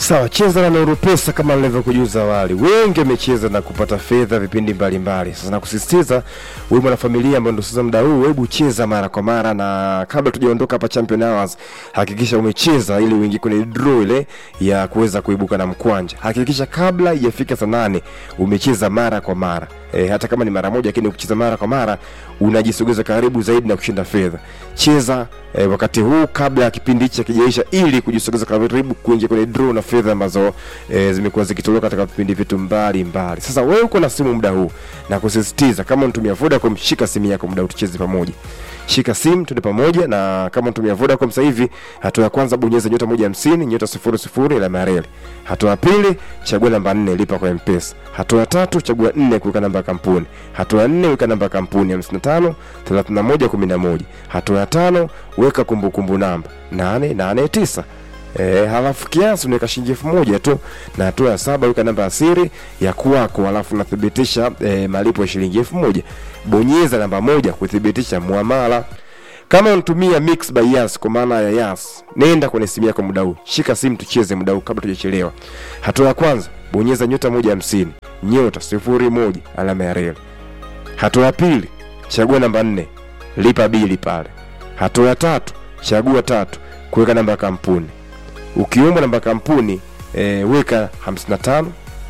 Sawa, cheza na Nuru Pesa kama nilivyokujuza awali. Wengi wamecheza na kupata fedha vipindi mbalimbali. Sasa nakusisitiza wewe mwanafamilia ambaye ndio sasa muda huu, hebu cheza mara kwa mara, na kabla tujaondoka hapa Champion Hours, hakikisha umecheza ili uingie kwenye draw ile ya kuweza kuibuka na mkwanja. Hakikisha kabla ijafika saa nane umecheza mara kwa mara. E, hata kama ni mara moja, lakini ukicheza mara kwa mara unajisogeza karibu zaidi na kushinda fedha. Cheza e, wakati huu kabla ya kipindi hichi kijaisha, ili kujisogeza karibu kuingia kwenye draw na fedha ambazo e, zimekuwa zikitolewa katika vipindi vyetu mbalimbali. Sasa wewe uko na simu muda huu, na kusisitiza kama unatumia Vodacom, shika simu yako muda huu, tucheze pamoja. Shika simu tuende pamoja, na kama unatumia Vodacom sasa hivi, hatua ya kwanza bonyeza nyota moja hamsini nyota sifuri sifuri alama ya reli. Hatua ya pili chagua namba nne lipa kwa M-Pesa. Hatua ya tatu chagua nne kuweka namba ya kampuni. Hatua ya nne weka namba ya kampuni 55 31 11. Hatua ya tano weka kumbukumbu namba 889. E, halafu kiasi unaweka shilingi elfu moja tu, na hatua ya saba weka namba ya siri ya kwako, halafu unathibitisha e, malipo ya shilingi elfu moja. Bonyeza namba moja kuthibitisha muamala. Kama unatumia Mix by Yas kwa maana ya Yas, nenda kwenye simu yako muda huu, shika simu tucheze muda huu kabla tujachelewa. Hatua ya kwanza bonyeza nyota moja hamsini nyota sifuri moja alama ya reli. Hatua ya pili chagua namba nne lipa bili pale. Hatua ya tatu chagua tatu kuweka namba ya kampuni. Ukiomba namba ya kampuni e, weka 55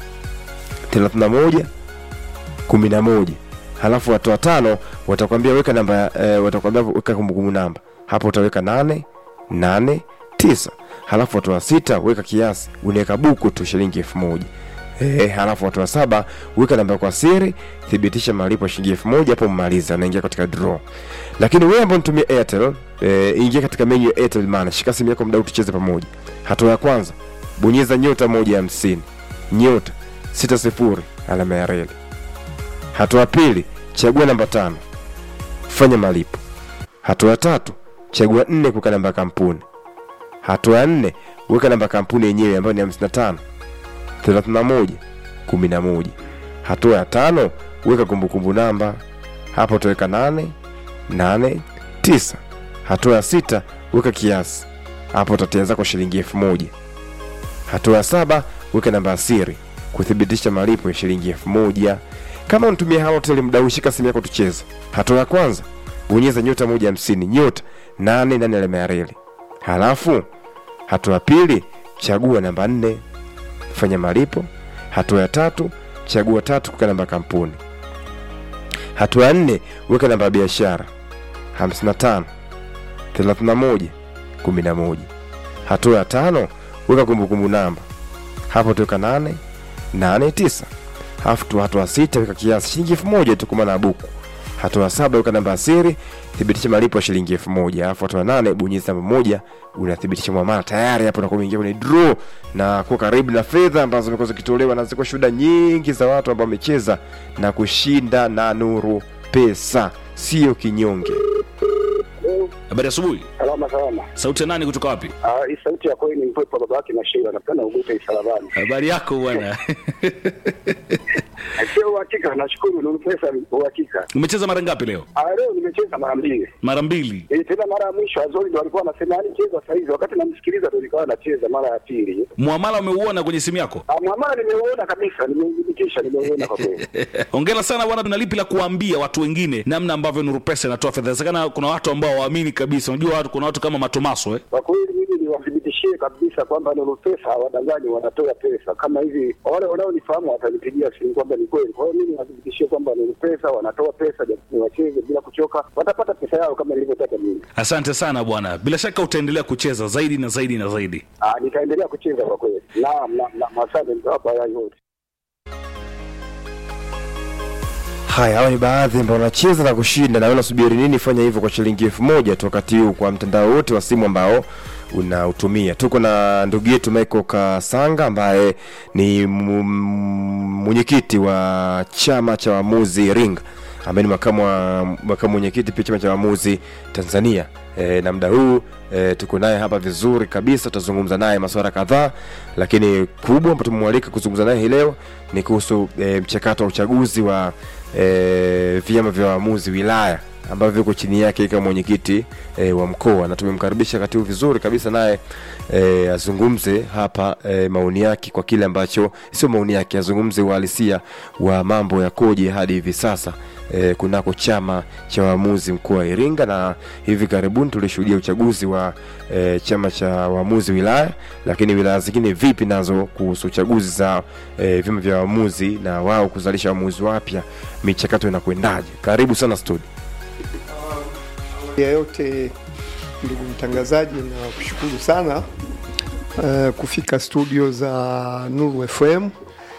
31 11 halafu watu watano watakwambia weka namba e, watakwambia weka kumbukumbu namba hapo utaweka nane nane tisa halafu watu wa sita weka kiasi unaweka buku tu shilingi elfu moja e, halafu watu wa saba weka namba kwa siri thibitisha malipo ya shilingi elfu moja hapo mmaliza unaingia katika draw lakini wewe ambao unatumia airtel e, ingia katika menu ya airtel money shika simu yako mdau tucheze pamoja hatua ya kwanza bonyeza nyota moja hamsini nyota sita sifuri alama ya reli hatua ya pili chagua namba tano fanya malipo hatua ya tatu chagua nne kuweka namba ya kampuni hatua ya nne weka namba ya kampuni yenyewe ambayo ni 55 31 11 hatua ya tano weka kumbukumbu namba hapo utaweka 8 8 9 hatua ya sita weka kiasi hapo utatia zako shilingi elfu moja hatua ya saba weka namba ya siri kuthibitisha malipo ya shilingi elfu moja kama unatumia halotel muda huu shika simu yako tucheze hatua ya kwanza bonyeza nyota moja hamsini nyota nane nane alama ya reli halafu hatua ya pili chagua namba nne fanya malipo hatua ya tatu chagua tatu kuweka namba ya kampuni hatua ya nne weka namba ya biashara 55 31 11 hatua ya tano weka kumbukumbu namba hapo tuweka 8 8 9 halafu tu hatua sita weka kiasi shilingi elfu moja tu kwa maana ya buku hatua ya saba weka namba ya siri thibitisha malipo ya shilingi elfu moja alafu hatua ya nane bonyeza namba moja unathibitisha mwamala tayari hapo unakuwa umeingia kwenye draw na kuwa karibu na fedha ambazo zimekuwa zikitolewa na ziko shuhuda nyingi za watu ambao wamecheza na kushinda na nuru pesa sio kinyonge Habari asubuhi. Salama salama. Sauti ya nani kutoka wapi? Ah, hii sauti ya kweli ni mpepo baba yake na Sheila napenda ugute isalabani. Habari yako bwana. Sio uhakika, nashukuru ni pesa uhakika. Umecheza mara ngapi leo? Ah, leo nimecheza mara mbili. Mara mbili. Eh, tena mara ya mwisho Azori ndo alikuwa anasema yani cheza saa hizi, wakati namsikiliza ndo nikawa nacheza mara ya pili. Muamala umeuona kwenye simu yako? Ah, mwamala nimeuona kabisa, nimeudhibitisha, nimeuona kwa kweli. Hongera sana bwana, tuna lipi la kuambia watu wengine namna ambavyo Nuru Pesa inatoa fedha? Inawezekana kuna watu ambao waamini kabisa. Unajua watu, kuna watu kama Matomaso eh? Kwa kweli mimi niwathibitishie kabisa kwamba Nuru Pesa hawadanganyi, wanatoa pesa kama hivi. Wale wanaonifahamu watanipigia simu kwamba ni kweli. Kwa hiyo mimi niwathibitishie kwamba Nuru Pesa wanatoa pesa, japo wacheze bila kuchoka, watapata pesa yao kama nilivyotaka mimi. Asante sana bwana, bila shaka utaendelea kucheza zaidi na zaidi na zaidi. Ah, nitaendelea kucheza kwa kweli. Naam, naam, naam, asante mtawapa haya yote. haya hawa ni baadhi ambao wanacheza na kushinda na wewe unasubiri nini fanya hivyo kwa shilingi elfu moja tu wakati huu kwa mtandao wote wa simu ambao unautumia tuko na ndugu yetu michael kasanga ambaye ni mu- mwenyekiti wa chama cha waamuzi ring ambaye ni makamu wa makamu mwenyekiti pia chama cha waamuzi tanzania e, na muda huu e, tuko naye hapa vizuri kabisa tutazungumza naye masuala kadhaa lakini kubwa ambayo tumemwalika kuzungumza naye hii leo ni kuhusu e, mchakato wa uchaguzi wa e, vyama vya waamuzi wilaya ambavyo viko chini yake kama mwenyekiti e, wa mkoa, na tumemkaribisha wakati huu vizuri kabisa naye e, azungumze hapa e, maoni yake kwa kile ambacho sio maoni yake, azungumze uhalisia wa mambo yakoje hadi hivi sasa e, kunako chama cha waamuzi mkoa wa Iringa, na hivi karibuni tulishuhudia uchaguzi wa e, chama cha waamuzi wilaya, lakini wilaya zingine vipi nazo kuhusu uchaguzi za e, vyama vya waamuzi na wao kuzalisha waamuzi wapya, michakato inakwendaje? Karibu sana studio. ya yote ndugu mtangazaji, na kushukuru sana uh, kufika studio za Nuru FM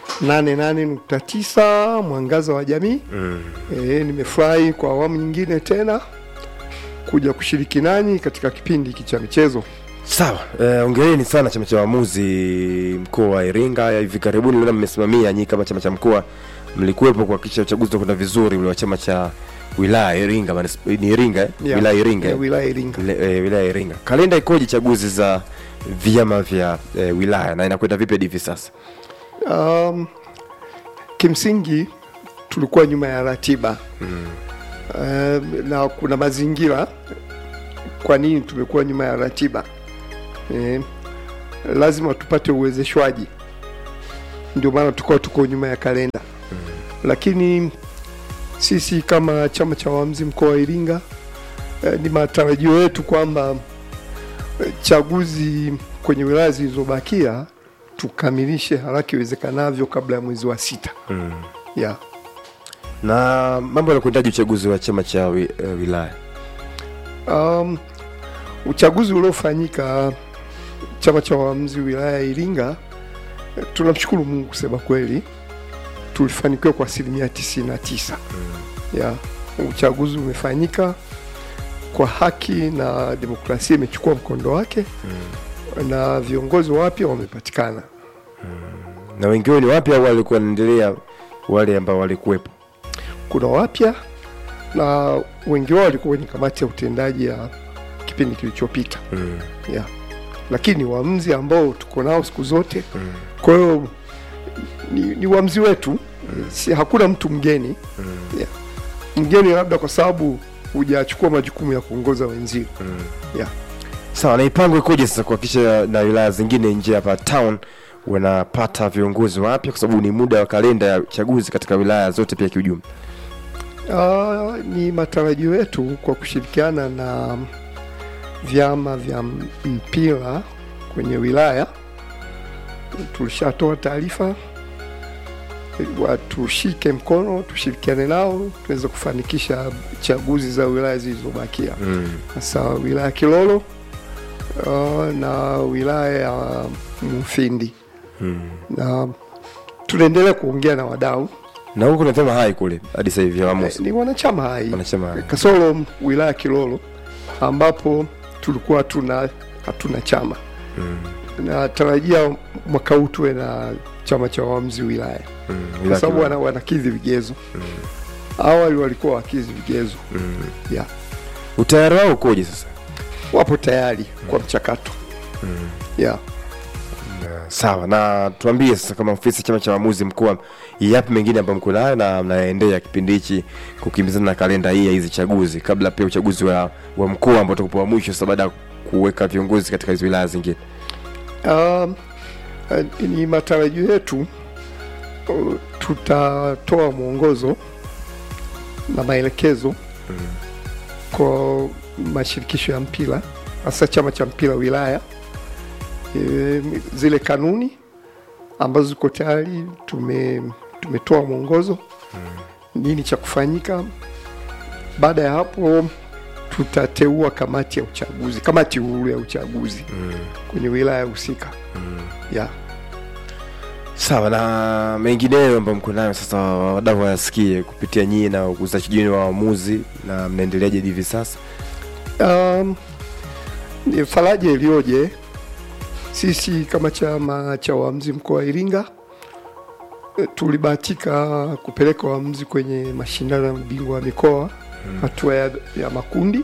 88.9 mwangaza wa jamii mm. E, nimefurahi kwa awamu nyingine tena kuja kushiriki nanyi katika kipindi hiki cha michezo. Sawa, eh, ongereni sana chama cha waamuzi mkoa wa Iringa. Ya Hivi karibuni naona mmesimamia nyinyi kama chama cha mkoa, mlikuwepo kuhakikisha uchaguzi utakwenda vizuri ule wa chama cha wilaya Iringa, manis- ni Iringa eh? Yeah. wilaya Iringa eh? Yeah, wilaya Iringa. Ile- eh, wilaya Iringa. Kalenda ikoje chaguzi za vyama vya eh, wilaya na inakwenda vipi hadi hivi sasa? Um, kimsingi tulikuwa nyuma ya ratiba mm. um, na kuna mazingira kwa nini tumekuwa nyuma ya ratiba eh, lazima tupate uwezeshwaji, ndio maana tukawa tuko nyuma ya kalenda mm. lakini sisi kama chama cha waamuzi mkoa wa Iringa eh, ni matarajio yetu kwamba eh, chaguzi kwenye wilaya zilizobakia tukamilishe haraka iwezekanavyo kabla ya mwezi wa sita Mm. yeah. Na mambo yanakwendaje uchaguzi wa chama cha wi, eh, wilaya? Um, uchaguzi uliofanyika chama cha waamuzi wilaya ya Iringa, eh, tunamshukuru Mungu kusema kweli, tulifanikiwa kwa asilimia 99 ya uchaguzi umefanyika kwa haki na demokrasia imechukua mkondo wake na viongozi wapya wamepatikana. Na wengi wao ni wapya au walikuwa wanaendelea wale ambao walikuwepo? Kuna wapya na wengi wao walikuwa kwenye kamati ya utendaji ya kipindi kilichopita Mm. yeah. lakini waamuzi ambao tuko nao siku zote mm. kwa hiyo ni, ni waamuzi wetu mm. si, hakuna mtu mgeni mm. yeah. mgeni labda kwa sababu hujachukua majukumu ya kuongoza wenzio mm. yeah. Sawa, na mipango ikoje sasa kuhakikisha na wilaya zingine nje hapa town wanapata viongozi wapya, kwa sababu ni muda wa kalenda ya uchaguzi katika wilaya zote pia kiujumla. Uh, ni matarajio yetu kwa kushirikiana na vyama vya m- mpira kwenye wilaya, tulishatoa taarifa watushike mkono, tushirikiane nao tuweze kufanikisha chaguzi za wilaya zilizobakia, Mm. hasa wilaya ya Kilolo uh, na wilaya ya Mufindi Mm. na tunaendelea kuongea na wadau Na huku nasema hai kule hadi sasa hivi Eh, waamuzi ni wanachama hai wanasema hai. kasoro wilaya Kilolo ambapo tulikuwa hatuna hatuna chama Mm. natarajia mwaka huu tuwe na chama cha waamuzi wilaya Mm. kwa Wilaya sababu Kilolo. wana, wanakidhi vigezo awali walikuwa wakidhi vigezo Mm. yeah. Utayari wao ukoje sasa? wapo tayari kwa mchakato yeah. Sawa, na tuambie sasa, kama ofisi ya chama cha waamuzi mkoa, yapi mengine ambayo mko nayo na mnaendea kipindi hichi kukimbizana na kalenda hii ya hizi chaguzi, kabla pia uchaguzi wa, wa mkoa ambao utakuwa wa mwisho sasa, baada ya kuweka viongozi katika hizo wilaya zingine. Um, eh, ni matarajio yetu uh, tutatoa mwongozo na maelekezo kwa mashirikisho ya mpira hasa chama cha mpira wilaya e, zile kanuni ambazo ziko tayari tume, tumetoa mwongozo nini cha kufanyika. Baada ya hapo tutateua kamati ya uchaguzi, kamati huru ya uchaguzi kwenye wilaya husika yeah. Sawa, na mengineyo ambayo mko nayo sasa, wadau wayasikie kupitia nyinyi na usajili wa waamuzi, na mnaendeleaje hivi sasa? Um, ni faraja iliyoje sisi kama chama cha waamuzi mkoa wa Iringa eh, tulibahatika kupeleka waamuzi kwenye mashindano ya ubingwa wa mikoa hatua ya, ya makundi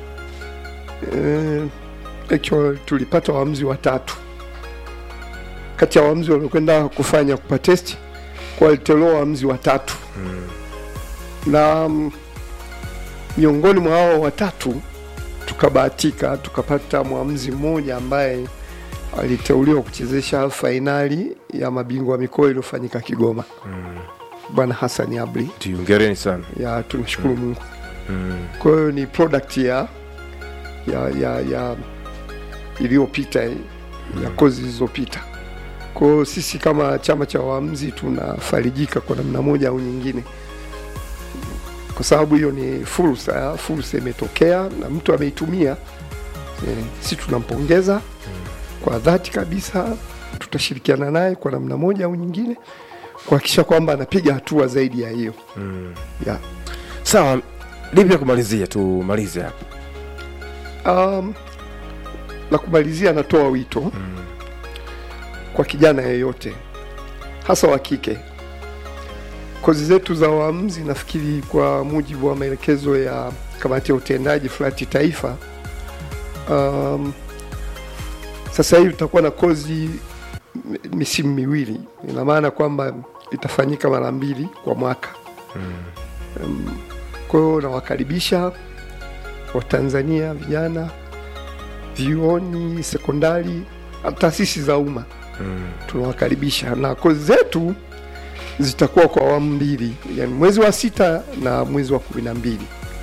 eh, actually tulipata waamuzi watatu kati ya waamuzi waliokwenda kufanya kupa testi kwa walitolewa waamuzi watatu na mm, miongoni mwa hao watatu tukabahatika tukapata mwamuzi mmoja ambaye aliteuliwa kuchezesha fainali ya mabingwa wa mikoa iliyofanyika Kigoma, bwana Hassan Abri. Ndio, hongereni sana ya tunashukuru Mungu. Kwa hiyo ni product ya ya ya, ya iliyopita ya kozi zilizopita. Kwa hiyo sisi kama chama cha waamuzi tunafarijika kwa namna moja au nyingine, kwa sababu hiyo ni fursa, fursa imetokea na mtu ameitumia. E, si tunampongeza kwa dhati kabisa, tutashirikiana naye kwa namna moja au nyingine kuhakikisha kwamba anapiga hatua zaidi ya hiyo yeah. sawa lipi ya kumalizia tumalize hapa Um, la kumalizia, natoa wito kwa kijana yeyote hasa wa kike. Kozi zetu za waamuzi, nafikiri kwa mujibu wa maelekezo ya kamati ya utendaji fulati taifa, um, sasa hivi tutakuwa na kozi m- misimu miwili. Ina maana kwamba itafanyika mara mbili kwa mwaka. Um, kwa hiyo nawakaribisha Watanzania vijana vyuoni, sekondari, na taasisi za umma tunawakaribisha, na kozi zetu zitakuwa kwa awamu mbili, yani mwezi wa sita na mwezi wa kumi na mbili.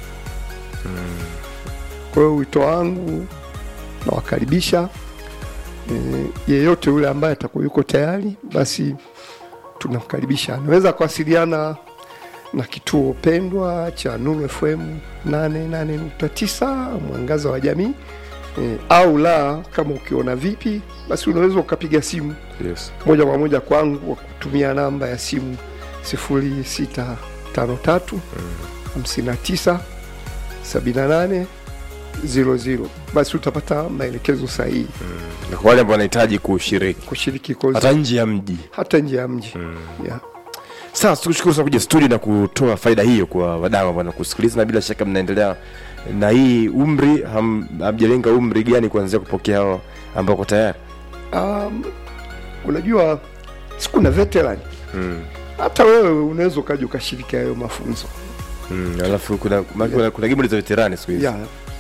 Kwa hiyo wito wangu nawakaribisha e, yeyote yule ambaye atakuwa yuko tayari, basi tunamkaribisha. Anaweza kuwasiliana na kituo pendwa cha Nuru FM 88.9 mwangaza wa jamii e, au la, kama ukiona vipi, basi unaweza ukapiga simu yes. moja kwa moja kwangu kwa kutumia namba ya simu 0653 59 78 00. Basi utapata maelekezo sahihi na kwa wale ambao wanahitaji kushiriki kushiriki kozi hata nje ya mji hata nje ya mji yeah. sasa tukushukuru sana kuja studio na kutoa faida hiyo kwa wadau ambao wanakusikiliza na bila shaka mnaendelea na hii umri ham- hamjalenga umri gani kuanzia kupokea hao ambao ko tayari Um, unajua siku na veteran mm. hata wewe unaweza ukaja ukashiriki hayo mafunzo Mm. alafu kuna, maana kuna, kuna gimbo za veterani siku hizi yeah.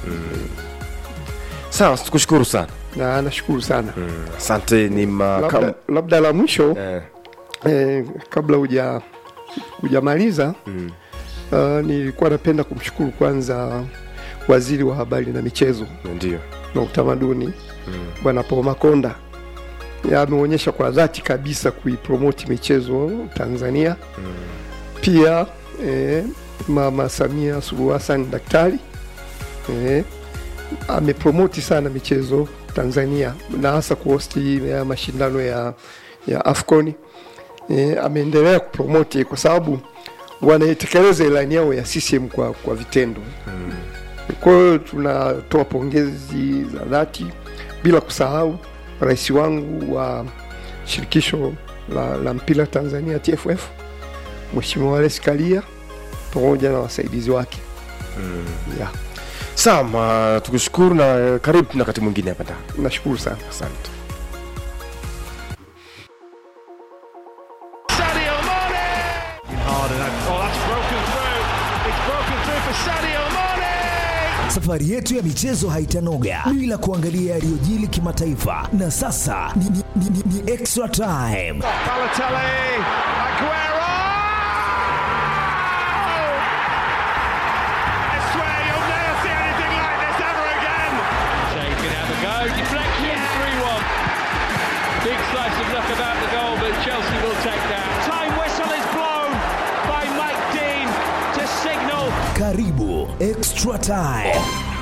sawa tukushukuru sana na nashukuru sana asante ni makam labda, labda la mwisho eh, eh, kabla huja hujamaliza mm. uh, nilikuwa napenda kumshukuru kwanza waziri wa habari na michezo ndio na utamaduni bwana Paul Makonda Ya, ameonyesha kwa dhati kabisa kuipromoti michezo Tanzania pia eh, mama Samia Suluhu Hassan daktari eh, amepromoti sana michezo Tanzania na hasa kuhosti ya mashindano ya, ya AFCON eh, ameendelea kupromoti kwa sababu wanaitekeleza ilani yao ya CCM kwa, kwa vitendo kwa hiyo tunatoa pongezi za dhati bila kusahau rais wangu wa shirikisho la, la mpira Tanzania TFF Mheshimiwa Wallace Karia pamoja na wasaidizi wake yeah, sawa ma- tukushukuru na eh, karibu na wakati mwingine hapa ndani nashukuru sana. asante Sadio Mane! Hard and that, oh, that's broken through. It's broken through for Sadio Mane! Safari yetu ya michezo haitanoga bila kuangalia yaliyojili kimataifa, na sasa ni, ni, ni, ni, ni extra time. Balotelli, Aguero! I swear you'll never see anything like this ever again. Shea can have a go. Deflection, 3 1. Big slice of luck about the goal, but Chelsea will take that. Time whistle is blown by Mike Dean to signal Karibu extra time.